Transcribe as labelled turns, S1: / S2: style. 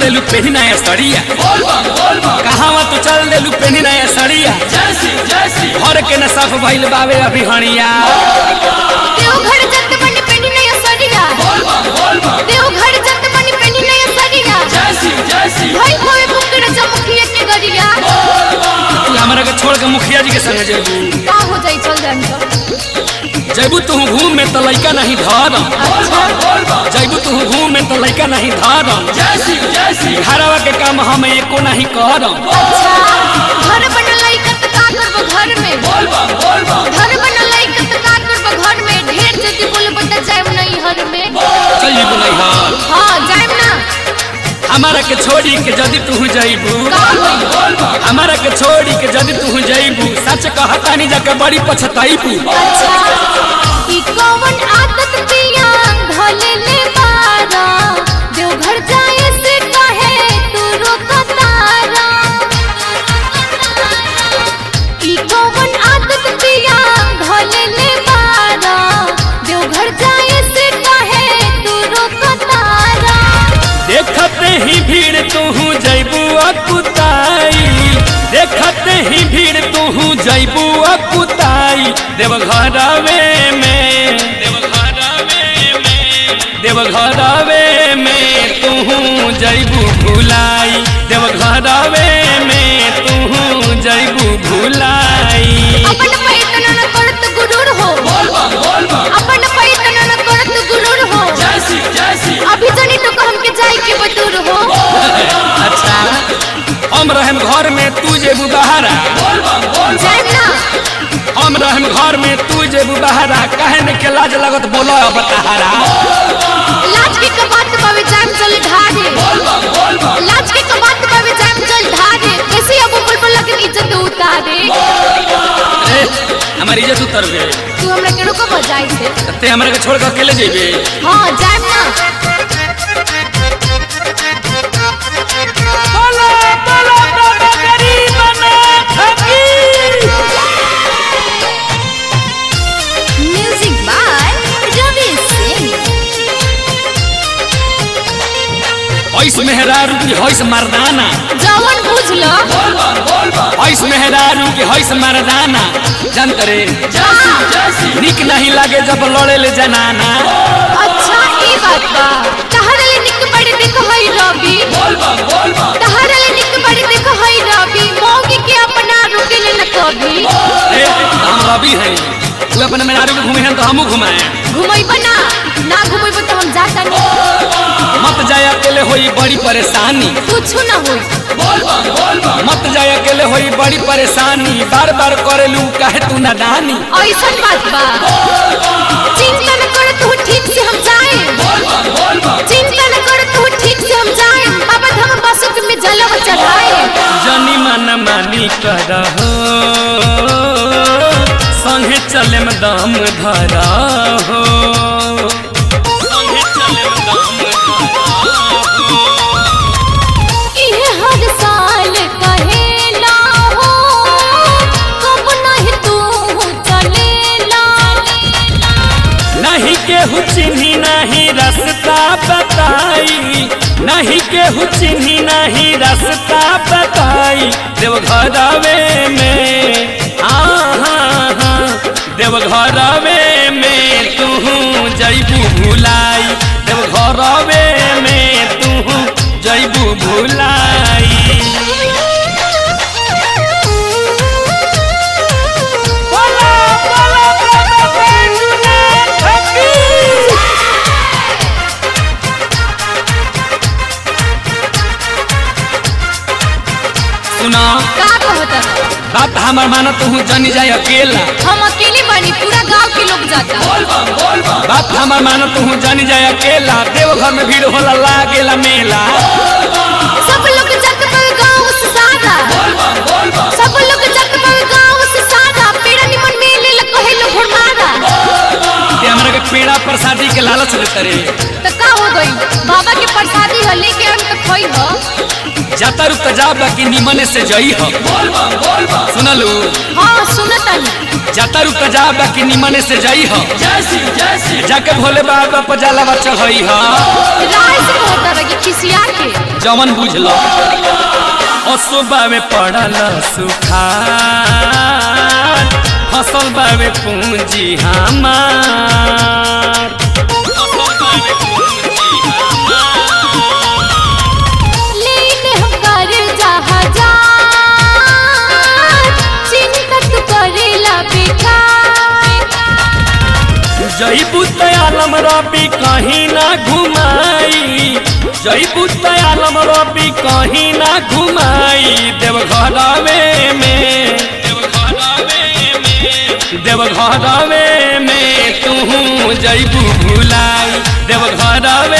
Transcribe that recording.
S1: देलू पेनी नया सड़िया कहावा तू चल देलू पेनी नया सड़िया घर के न साफ भइल बावे अभी हणिया
S2: देवघर जत बन पेनी नया सड़िया देवघर जत बन पेनी नया सड़िया भाई होए मुकड़ चमकिए के गरिया
S1: तू हमरा के छोड़ के मुखिया जी के संग जेबू
S2: का हो जाई चल जान तो
S1: जैबू तू घूम में तो लइका नहीं धरम जैबू तू घूम में तो लइका नहीं धरम घरवा के काम हम एको नहीं करम
S2: अच्छा घर बनल इकत का करबो घर में घर बनल इकत का करबो घर में ढेर जदी बोलबो त जाएम नहीं हर में
S1: चल जेबू नहीं हर
S2: हां जाएम ना
S1: हमारा के छोड़ी के जदी तू जैबू
S2: का होई
S1: हमारा के छोड़ी के जदी तू जैबू सच कहता नहीं जाके बड़ी पछताईबू
S2: अच्छा ई कौन आदत पिया धले ले मारा देवघर जाए से कहे तू रोकतारा ई कौन आदत पिया धले ले मारा देवघर जाए से कहे तू रोकतारा
S1: देखते ही भीड़ तू जैबू अकुताई देखते ही भीड़ तू जैबू अकुताई देवघरवे में देवघरवे में देवघरवे में तू जैबू भुलाई देवघरवे में तू जैबू भुलाई
S2: अपन पैतन न करत गुरूर हो अपन पैतन न करत गुरूर हो अभी जनी तो हम के जाई के बटूर हो
S1: अच्छा हम रहम घर में तू जेबू बहारा
S2: जाएम ना
S1: हम रहम घर में तू जेबू बहारा काहे न के लाज लगत बोलो अब तहारा
S2: लाज के कबात पावे जाम चल ढारे लाज के कबात पावे जाम चल ढारे कैसे अब बुलबुल लगन इज्जत उतारे
S1: ए हमारी इज्जत उतर गए
S2: तू हमरा के रोको बजाई से
S1: ते हमरा के छोड़ के अकेले जेबे
S2: हां जाम ना
S1: बोलो बोलो बाबा गरीब
S2: म्यूजिक बाय रवि सिंह
S1: ऐस मेहरारू की हैस मर्दाना
S2: जवन बुझ लो
S1: ऐस मेहरारू की हैस मर्दाना जान करे निक नहीं लागे जब लड़े ले जनाना
S2: अच्छा ई बात बा तहरे ले निक बड़े देखो हई रवि तहरे ले निक बड़े देखो हई रवि मौगी के अपना रुके ले न कभी
S1: ए हम रवि है तू अपने मेहरारू के घूमे हैं तो हमू घुमाए
S2: घुमैबो ना ना घुमैबो तो हम जाता नहीं
S1: मत जाए अकेले होई बड़ी परेशानी
S2: कुछ ना होई
S1: मत जाए अकेले होई बड़ी परेशानी बार बार करेलू काहे तू नादानी
S2: ऐसन बात बा चिंता न कर तू ठीक से हम जाए चिंता न कर तू ठीक से हम जाए बाबा हम बसुक में जलव चढ़ाए
S1: जनी मन मानी करहो संगे चले में दम धरा हो संगे चले में दम धरा
S2: इहे हर साल कहेला हो कब नहीं तू चलेला
S1: नहीं केहू चिन्ही नहीं रास्ता बताई नहीं केहू चिन्ही नहीं रास्ता बताई देवघरवे में हाँ हाँ हाँ देवघरवे में तू जैबू भुलाई देवघरवे में तू जैबू भुलाई बोला बोला बाबा बैजूनाथ की सुना
S2: का कहता
S1: बात हमार माना तू जनी जाए अकेला
S2: हम अकेले बनी पूरा गांव के लोग जाता
S1: बात हमार माना तू जनी जाए अकेला देवघर में भीड़ होला लागेला मेला
S2: सब लोग जग पर गांव से सारा सब लोग जग पर गांव से सारा पेड़ा निमन मेले ल कहे लो घुमारा
S1: ते हमरा के पेड़ा प्रसादी के लालच देते रे
S2: तो का हो गई बाबा के प्रसादी ह लेके हम तो खोई हो
S1: जाता रुक जा बाकी निमन से जई हो सुनलू
S2: हाँ सुनतनी
S1: जाता रुक जा बाकी निमन से जई हो जाके भोले बाबा पर जलावा चढ़ई हो
S2: राय से कहता रही खिसिया के
S1: जमन बुझल असुबा में पड़ल सुखार फसल बावे पूंजी हमार फसल बावे पूंजी
S2: लेने हम कर जहाजा चिंता तू करेला बेकार
S1: जई बुतयालम रबी कहीं ना घुमाई जई बुतयालम रबी कहीं ना घुमाई देवघरवे में देवघरवे में तू जईबू भुलाई देवघरवे